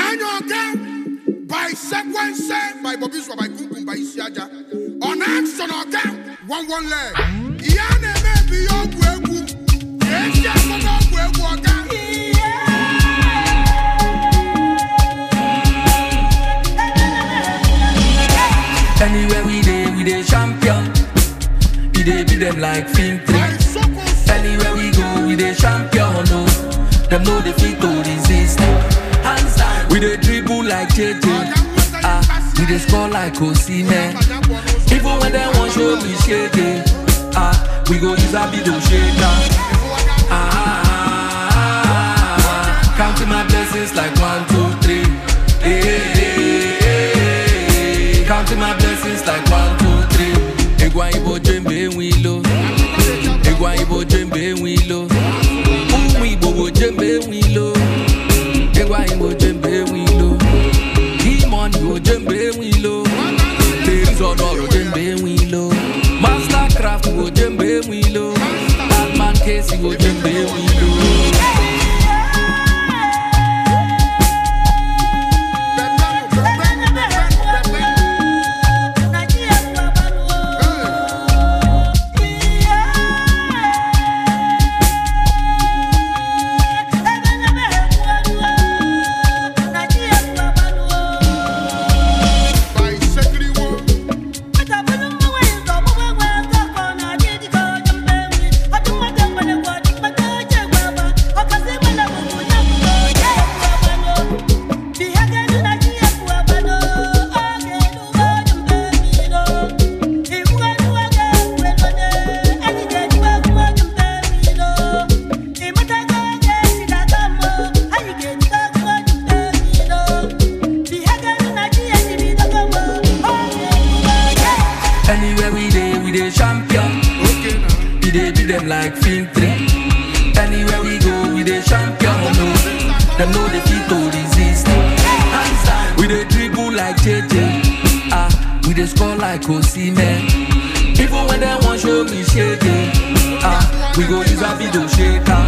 Onanya Oga by Sequence by Bobby Swa by Kukum by Isiaja. On action Oga, one one leg. Iyane maybe ogwu egwu. Esi akpọkọ ogwu egwu Oga. Anywhere we dey, we dey champion. We dey beat them like film By three. Soko Anywhere we go, we dey champion. No, them know they fit to resist. Hands down, we dey dribble like JJ. Ah, we dey score like Osimhen. Even when they want show me shake ah, we go use a video shaker. Ah, counting my blessings like one, two, three. Hey, hey, hey, hey. Counting my blessings like one, two, three. Egwa ibo jembe wilo. Egwa ibo jembe wilo. Umu ibo bo jembe wilo. Egwa ibo jembe wilo. Demon ibo jembe wilo. Ladies on all jembe wilo. Mastercraft ibo jembe wilo. Batman case ibo jembe wilo. by Sekriwo. Anywhere we dey, we dey champion. Okay now. We dey beat them like film three. Anywhere we go, we dey champion. No, them know they fit to resist. Hands down, we dey dribble like JJ. Ah, we dey score like Osimhen. Even when they want show me shake ah, we go use a video shaker.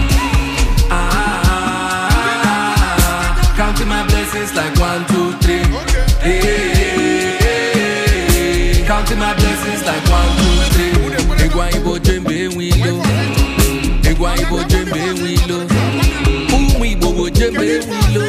Ah, counting my blessings like one, two, three. Hey, hey, hey, hey. counting my blessings like one, two, three. Egwa ibo jembe wilo. Egwa ibo jembe wilo. Umu ibo bo jembe wilo.